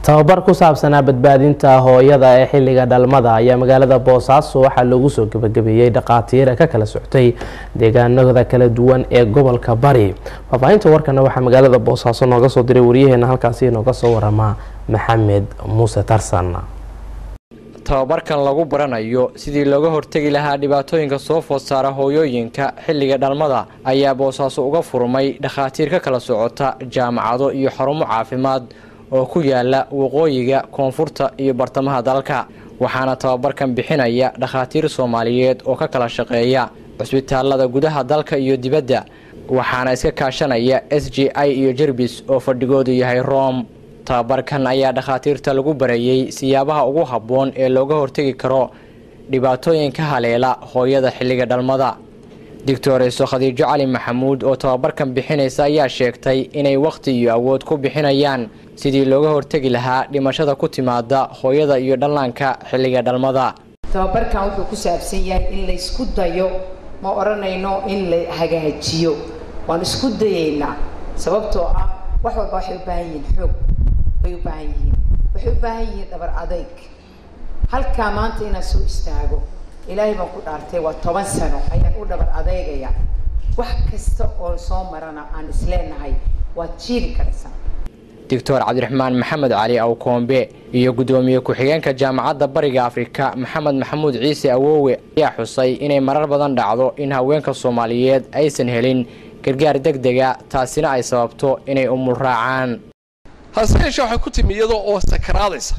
tababar ku saabsanaa badbaadinta hooyada ee xilliga dhalmada ayaa magaalada boosaaso waxaa loogu soo gebagabeeyey dhaqaatiira ka kala soctay deegaanada kala duwan ee gobolka bari faahfaahinta warkana waxaa magaalada boosaaso nooga soo diray waryaheena halkaasi inooga soo waramaa maxamed muuse tarsan tababarkan lagu baranayo sidii looga hortegi lahaa dhibaatooyinka soo food saara hooyooyinka xilliga dhalmada ayaa boosaaso uga furmay dhakhaatiir ka kala socota jaamacado iyo xarumo caafimaad oo ku yaala waqooyiga koonfurta iyo bartamaha dalka waxaana tababarkan bixinaya dhakhaatiir soomaaliyeed oo ka kala shaqeeya cusbitaalada gudaha dalka iyo dibadda waxaana iska kaashanaya s j i iyo jerbis oo fadhigoodu yahay rom tababarkan ayaa dhakhaatiirta lagu barayey siyaabaha ugu habboon ee looga hortegi karo dhibaatooyinka haleela hooyada xilliga dhalmada doctoreso khadiijo cali maxamuud oo tababarkan bixinaysa ayaa sheegtay inay wakhti iyo awood ku bixinayaan sidii looga hortegi lahaa dhimashada ku timaada hooyada iyo dhallaanka xilliga dhalmada tababarkan wuxuu ku saabsan yahay in la isku dayo ma odhanayno in la hagaajiyo waan isku dayaynaa sababtoo ah wax walba waxay u baahan yihiin xoog bay u baahan yihiin waxay u baahan yihiin dhabar adayg halkaa maanta inaan soo istaago ilaahay baan ku dhaartay waa toban sano ayaan u dhabar adeegaya wax kasta oo soo marana aan isleenahay waad jiiri karaysaa doctor cabdiraxmaan maxamed cali awkoombe iyo guddoomiye ku-xigeenka jaamacadda bariga afrika maxamed maxamuud ciise awoowe ayaa xusay inay marar badan dhacdo in haweenka soomaaliyeed aysan helin gargaar deg dega taasina ay sababto inay umul raacaan hase yeeshee waxay ku timi iyadoo oo sakaraadaysa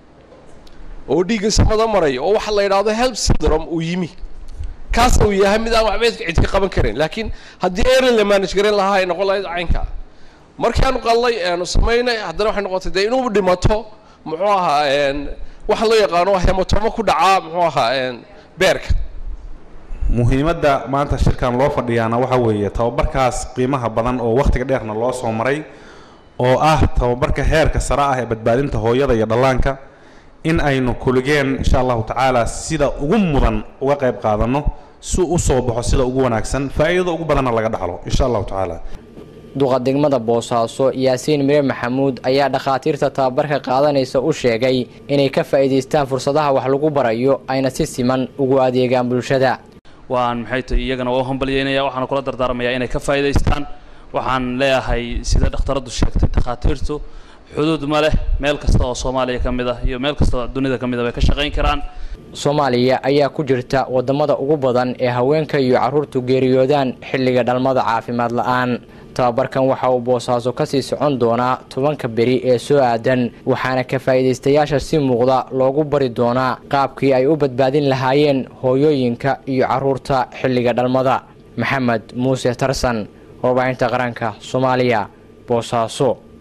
oo dhiigga samada maraya oo waxa la yidhaahdo help syndrome uu yimi kaas uu yahay mid aan waxba cid ka qaban karin laakiin haddii erin la manage garan lahaa ay noqon lahayd caynka markii aanu qallay aanu samaynay haddana waxay noqotay dee inuu dhimato muxuu ahaa waxa loo yaqaano hematomo ku dhacaa muxuu ahaa beerka muhiimadda maanta shirkan loo fadhiyaana waxa weeye tababarkaas qiimaha badan oo wakhtiga dheerna loo soo maray oo ah tababarka heerka sare ah ee badbaadinta hooyada iyo dhallaanka in aynu kuligeen insha allahu tacaala sida ugu mudan uga qayb qaadanno si u soo baxo sida ugu wanaagsan faa'iidada ugu badanna laga dhaxlo insha allahu tacaala duqa degmada boosaaso yaasiin mire maxamuud ayaa dhakhaatiirta tababarka qaadanaysa u sheegay inay ka faa'iidaystaan fursadaha wax lagu barayo ayna si siman ugu adeegaan bulshada waan maxay tahay iyagana waa u hambalyeynaya waxaana kula dardaarmayaa inay ka faa'iidaystaan waxaan leeyahay sida dhakhtaraddu sheegtay dhakhaatiirtu xuduud ma leh meel kasta oo soomaaliya ka mid ah iyo meel kasta oo dunida ka mid ah bay ka shaqayn karaan soomaaliya ayaa ku jirta waddamada ugu badan ee haweenka iyo carruurtu geeriyoodaan xilliga dhalmada caafimaad la-aan tababarkan waxa uu boosaaso kasii socon doonaa tobanka beri ee soo aadan waxaana ka faa'iidaystayaasha si muuqda loogu bari doonaa qaabkii ay u badbaadin lahaayeen hooyooyinka iyo carruurta xilliga dhalmada maxamed muuse tarsan warbaahinta qaranka soomaaliya boosaaso